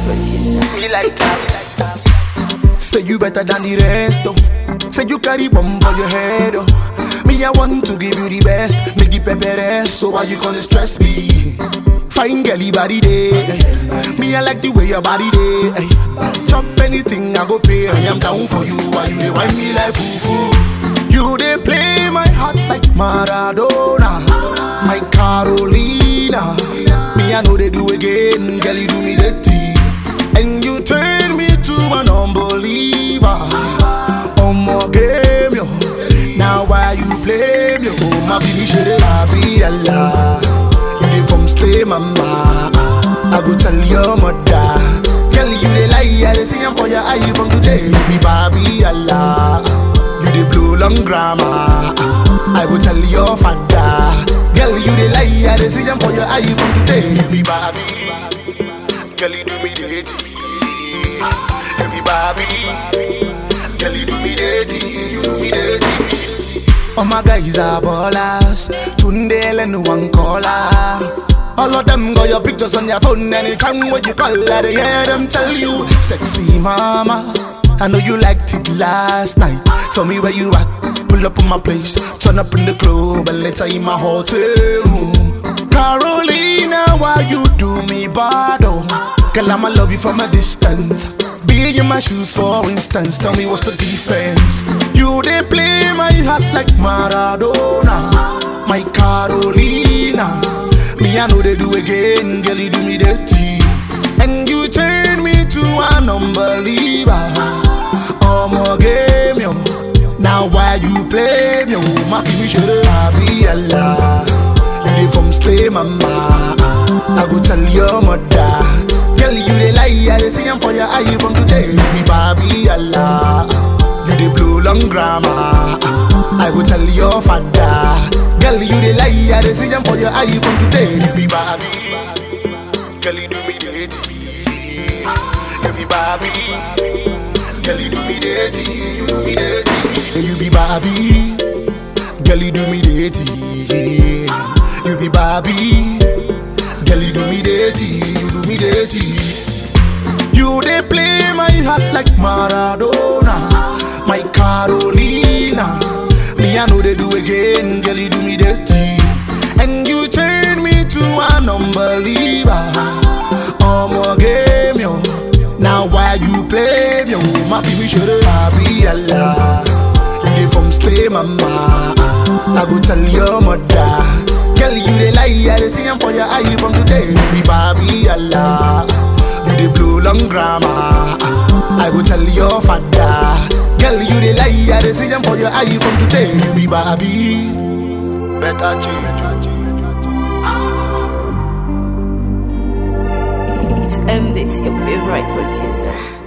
producer. Me like that. Say you better than the rest, oh. Say you carry bomb for your head, oh. Me, I want to give you the best. Make the pepper rest, so why you gonna stress me? Fine girly body day. Me, I like the way your body day. Chop anything, I go pay. I am down for you. Why you dey whine me like foo foo? You dey play my heart like Maradona, my Carolina. Me, I know they do again. Girl, you do me dirty. And you turn me to an unbeliever. On my game, yo. Now why you blame yo? Oh, my baby, should I be Allah? You dey from stay, mama. I go tell your mother. Girl, you dey lie, I dey see am for your eye from today. You be Barbie Allah. You dey blow long grammar. I go tell your father. Girl, you dey lie, I dey see am for your eye from today. You be Barbie. Girl, you do me dirty. Every Barbie. Girl, you do me dirty. You do me dirty. All my guys are ballers. Tunde and one caller. All of them got your pictures on your phone anytime when you call her, they hear them tell you, sexy mama. I know you liked it last night. Tell me where you at. Pull up on my place. Turn up in the club and later in my hotel room. Carolina, why you do me bad? Oh, girl, I'ma love you from a distance. Be in my shoes, for instance. Tell me what's the difference? You they play my heart like Maradona, my Carolina. Me, I know they do again, girl, you do me dirty. And you turn me to an unbeliever. Oh, my game, yo. Now why you play me? Oh, my baby, should I be Allah? You dey from stay, mama. I go tell your mother. Girl, you dey lie, I dey see am for your eye from today. You be Barbie Allah. You dey blow long grammar. I go tell your father. Girl, you dey lie, I dey see am for your eye from today. You be Barbie. Girl, you do me dirty. You be Barbie. Girl, you do me dirty. You do me dirty. You be Barbie. Girl, you do me dirty. You be Barbie. Girl, you do me dirty. You do me dirty. You they play my heart like Maradona, my Carolina. Me, I know they do again. Girl, you do me dirty. And you turn me to an unbeliever. Oh, my game, yo. Now why you play me? Oh, my baby, should I be Allah? You dey from stay, mama. I go tell your mother. Girl, you dey lie, I dey see am for your eye from today. You be Barbie Allah. You dey blow long grammar. I go tell your father. Girl, you dey lie, I dey see am for your eye from today. You be Barbie. Better change. It's M, it's your favorite producer.